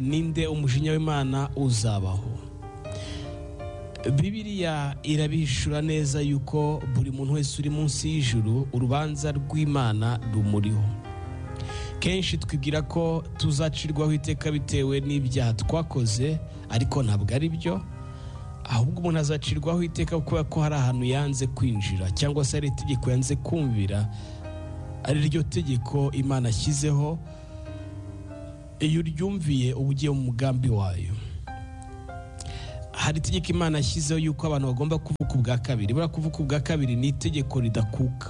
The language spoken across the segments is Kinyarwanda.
ninde umujinya w'imana uzabaho bibiriya irabishura neza yuko buri muntu wese uri munsi y'ijuru urubanza rw'imana rumuriho kenshi twibwira ko tuzacirwaho iteka bitewe n'ibyaha twakoze ariko ntabwo ari byo ahubwo umuntu azacirwaho iteka kubera ko hari ahantu yanze kwinjira cyangwa se hari itegeko yanze kumvira ari ryo tegeko imana ashyizeho iyo uryumviye uba ugiye mu mugambi wayo hari itegeko imana yashyizeho yuko abantu bagomba kuvuka ubwa kabiri buriya kuvuka ubwa kabiri ni itegeko ridakuka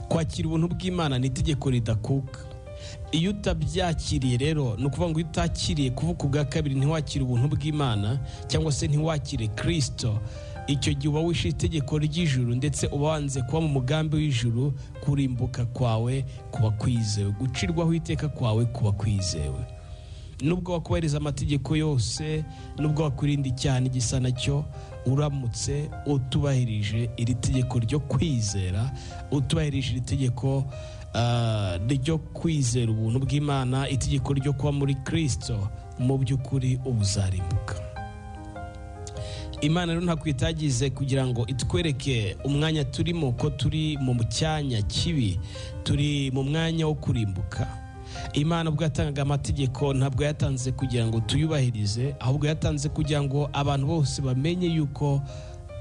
kwakira ubuntu bw'imana ni itegeko ridakuka iyo utabyakiriye rero ni ukuvuga ngo iyo utakiriye kuvuka ubwa kabiri ntiwakire ubuntu bw'imana cyangwa se ntiwakire kirisito icyo gihe uba wishe itegeko ry'ijuru ndetse uba wanze kuba mu mugambi w'ijuru kurimbuka kwawe kuba kwizewe gucirwaho iteka kwawe kuba kwizewe nubwo wakubahiriza amategeko yose nubwo wakurinda icyaha n'igisa nacyo uramutse utubahirije iri tegeko ryo kwizera utubahirije iri tegeko ah, ryo kwizera ubuntu bw'imana itegeko ryo kuba muri kirisito mu by'ukuri uba uzarimbuka imana rero ntabwo itagize kugira ngo itwereke umwanya turimo ko turi mu cyanya kibi turi mu mwanya wo kurimbuka imana ubwo yatangaga amategeko ntabwo yatanze kugira ngo tuyubahirize ahubwo yatanze kugira ngo abantu bose bamenye yuko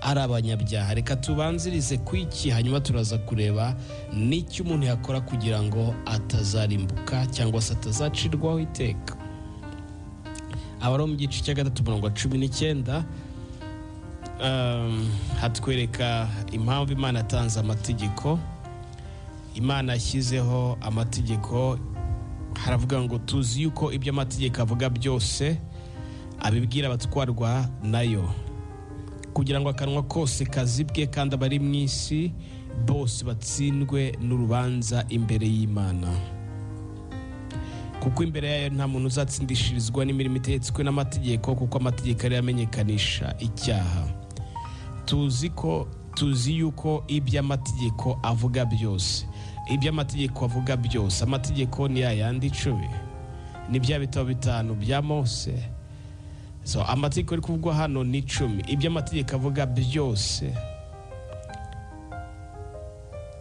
ari abanyabyaha reka tubanzirize ku iki hanyuma turaza kureba n'icyo umuntu yakora kugira ngo atazarimbuka cyangwa se atazacirwaho iteka aba ari mu gice cya gatatu mirongo cumi n'icyenda Um, hatwereka impamvu imana yatanze amategeko imana yashyizeho amategeko haravuga ngo tuzi yuko ibyo amategeko avuga byose abibwira abatwarwa nayo kugira ngo akanwa kose kazibwe kandi abari mu isi bose batsindwe n'urubanza imbere y'imana kuko imbere yayo nta muntu uzatsindishirizwa n'imirimo itetswe n'amategeko kuko amategeko ariyo amenyekanisha icyaha tuzi ko tuzi yuko ibyo amategeko avuga byose ibyo amategeko avuga byose amategeko ni yayandi icumi ni bya bitabo bitanu bya mose so amategeko ari kuvugwa hano ni icumi ibyo amategeko avuga byose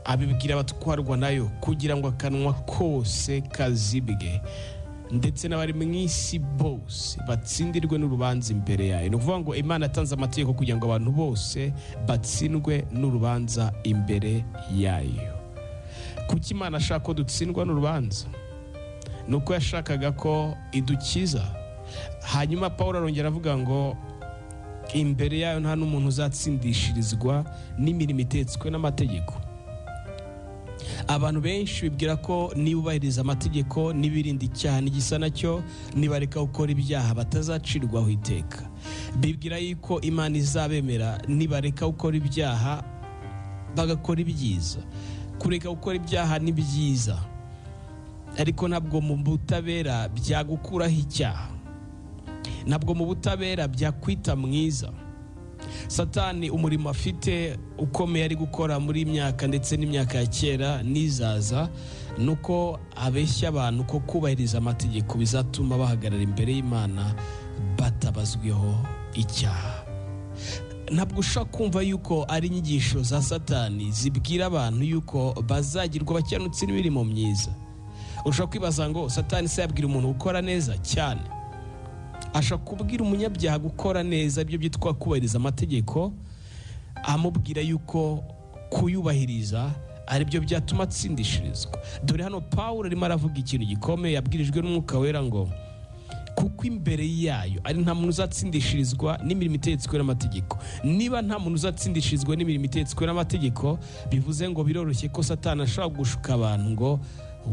abibwira abatwarwa nayo kugira ngo akanwa kose kazibwe ndetse n'abari mu isi bose batsindirwe n'urubanza imbere yayo ni ukuvuga ngo imana yatanze amategeko kugira ngo abantu bose batsindwe n'urubanza imbere yayo kuki imana ashaka ko dutsindwa n'urubanza ni uko yashakaga ko idukiza hanyuma paul arongera avuga ngo imbere yayo nta n'umuntu uzatsindishirizwa n'imirimo itetswe n'amategeko abantu benshi bibwira ko nibubahiriza amategeko n'ibirinda icyaha n'igisa nacyo nibareka gukora ibyaha batazacirwaho iteka bibwira yuko imana izabemera nibareka gukora ibyaha bagakora ibyiza kureka gukora ibyaha ni byiza ariko ntabwo mu butabera byagukuraho icyaha ntabwo mu butabera byakwita mwiza satani umurimo afite ukomeye ari gukora muri myaka ndetse n'imyaka ya kera n'izaza ni uko abeshya abantu ko kubahiriza amategeko bizatuma bahagarara imbere y'imana batabazwiho icyaha ntabwo ushobora kumva yuko ari inyigisho za satani zibwira abantu yuko bazagirwa bakiranutse n'imirimo myiza ushobora kwibaza ngo satani se yabwira umuntu gukora neza cyane ashaka kubwira umunyabyaha gukora neza ibyo byitwa kubahiriza amategeko amubwira yuko kuyubahiriza ari byo byatuma atsindishirizwa dore hano paul arimo aravuga ikintu gikomeye yabwirijwe n'umwuka wera ngo kuko imbere yayo ari nta muntu uzatsindishirizwa n'imirimo itetswe n'amategeko niba nta muntu uzatsindishirizwa n'imirimo itetswe n'amategeko bivuze ngo biroroshye ko satani ashobora gushuka abantu ngo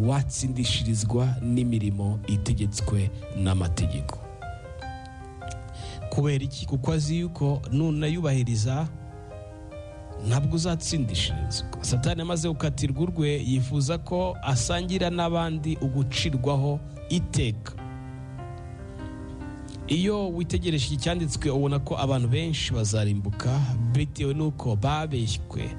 watsindishirizwa n'imirimo itegetswe n'amategeko kubera iki kuko azi yuko nunayubahiriza ntabwo uzatsindishirizwa satani amaze gukatirwa urwe yifuza ko asangira n'abandi ugucirwaho iteka iyo witegereje iki cyanditswe ubona ko abantu benshi bazarimbuka bitewe n'uko babeshywe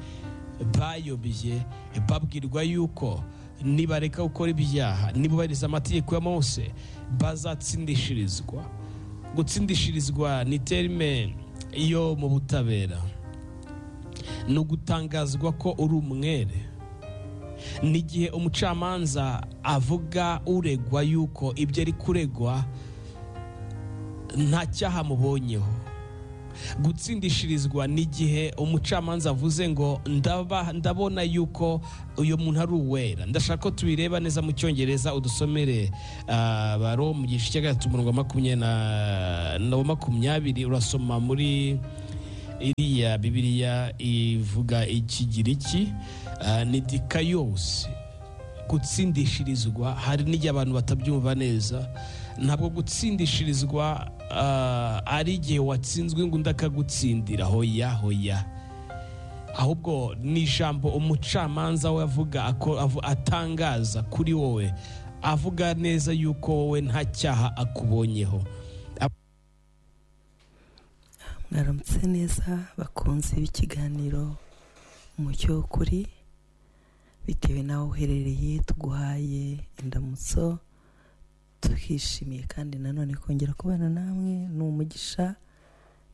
bayobye babwirwa yuko nibareka gukora ibyaha nibubahiriza amategeko ya mose bazatsindishirizwa gutsindishirizwa ni terime yo mu butabera ni ugutangazwa ko uri umwere ni igihe umucamanza avuga uregwa yuko ibyo ari kuregwa nta cyaha amubonyeho gutsindishirizwa ni igihe umucamanza avuze ngo ndaba ndabona yuko uyu muntu ari uwera ndashaka ko tubireba neza mu cyongereza udusomere ah, baro mu gice cya gatatu umurongo wa makumyabiri na- na wa makumyabiri urasoma muri iriya bibiliya ivuga ikigiriki ah, ni dikayose gutsindishirizwa hari n'igihe abantu batabyumva neza ntabwo gutsindishirizwa ah, ari igihe watsinzwe ngo undi akagutsindira hoya hoya ahubwo ni ijambo umucamanza we avuga ako- avu- atangaza kuri wowe avuga neza yuko wowe nta cyaha akubonyeho mwaramutse neza bakunze b'ikiganiro umucyo w'ukuri bitewe n'aho uherereye tuguhaye indamutso turishimiye kandi nanone kongera kubana namwe ni umugisha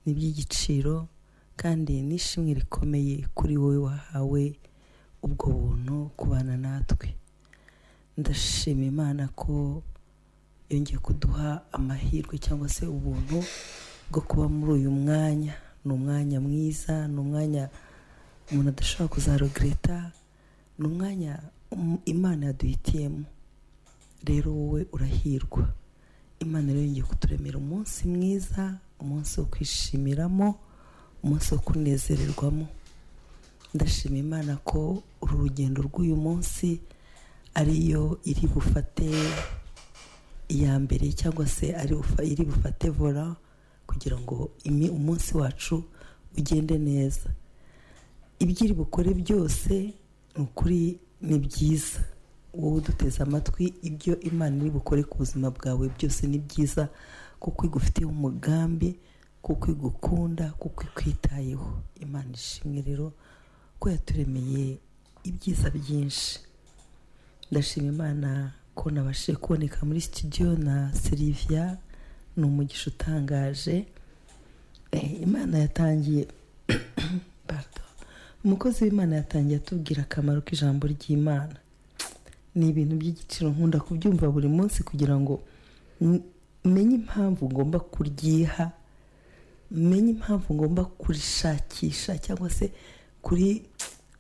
ni iby'igiciro kandi n'ishimwe rikomeye kuri wowe wahawe ubwo buntu kubana natwe ndashima imana ko yongeye kuduha amahirwe cyangwa se ubuntu bwo kuba muri uyu mwanya ni umwanya mwiza ni umwanya umuntu adashobora kuzarogereta ni umwanya um- imana yaduhitiyemo rero wowe urahirwa imana rero yongeye kuturemera umunsi mwiza umunsi wo kwishimiramo umunsi wo kunezererwamo ndashima imana ko uru rugendo rw'uyu munsi ariyo iri bufate iya mbere cyangwa se ari bufa- iri bufate vora kugira ngo imi- umunsi wacu ugende neza ibyo iri bukore byose ni ukuri ni byiza wowe uduteze amatwi ibyo imana iri bukore ku buzima bwawe byose ni byiza kuko igufitiye umugambi kuko igukunda kuko ikwitayeho imana ishimwe rero ko yaturemeye ibyiza byinshi ndashima imana ko nabashije kuboneka muri studio na Sylvia ni umugisha utangaje Eh, imana yatangiye Pardon. umukozi w'imana yatangiye atubwira akamaro k'ijambo ry'imana ni ibintu by'igiciro nkunda kubyumva buri munsi kugira ngo m- menye impamvu ngomba kuryiha menye impamvu ngomba kurishakisha cyangwa se kuri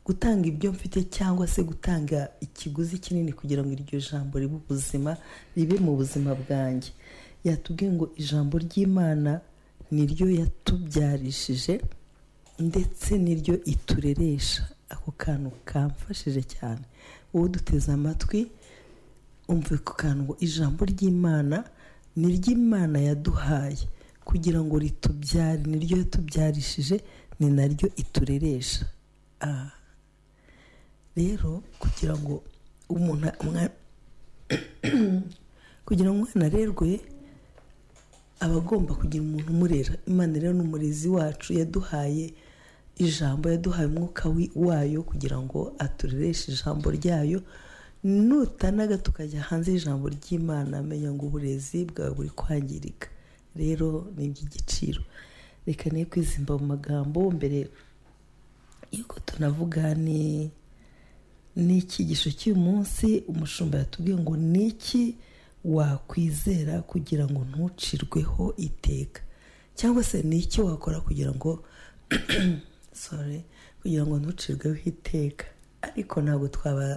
gutanga ibyo mfite cyangwa se gutanga ikiguzi kinini kugira ngo iryo jambo ribe ubuzima ribe mu buzima bwanjye yatubwiye ngo ijambo ry'imana niryo yatubyarishije ndetse niryo itureresha ako kantu kamfashije cyane wowe duteze amatwi umve ku kantu ngo ijambo ry'imana ni ry'imana yaduhaye kugira ngo ritubyare niryo yatubyarishije ni naryo itureresha Ah. rero kugira ngo umuntu umwa- kugira ngo umwana arerwe aba agomba kugira umuntu umurera imana rero ni umurezi wacu yaduhaye ijambo yaduhaye umwuka wi- wayo kugira ngo aturereshe ijambo ryayo nutanaga tukajya hanze y'ijambo ry'imana amenya ngo uburezi bwawe buri kwangirika rero ni iby'igiciro reka ne kwizimba mu magambo mbere yuko tunavuga ni ni icyigisho cy'uyu munsi umushumba yatubwiye ngo ni iki wakwizera kugira ngo ntucirweho iteka cyangwa se ni iki wakora kugira ngo sorry kugira ngo ntucirweho iteka ariko ntabwo twaba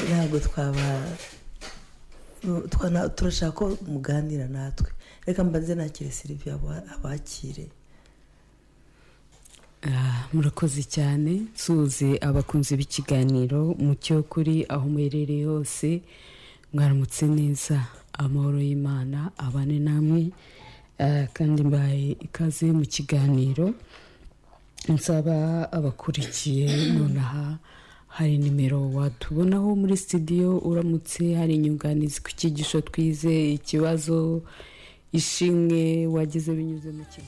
ntabwo twaba twana- turashaka ko muganira natwe reka mbanze nakire siriviya abakire Ah, murakoze cyane nsuze abakunzi b'ikiganiro mucyo kuri aho muherereye hose mwaramutse neza amahoro y'imana abane namwe Ah, kandi mbaye ikaze mu kiganiro nsaba abakurikiye nonaha hari nimero watubonaho muri studio uramutse hari inyunganizi ku cyigisho twize ikibazo ishimwe wagize binyuze mu kiganiro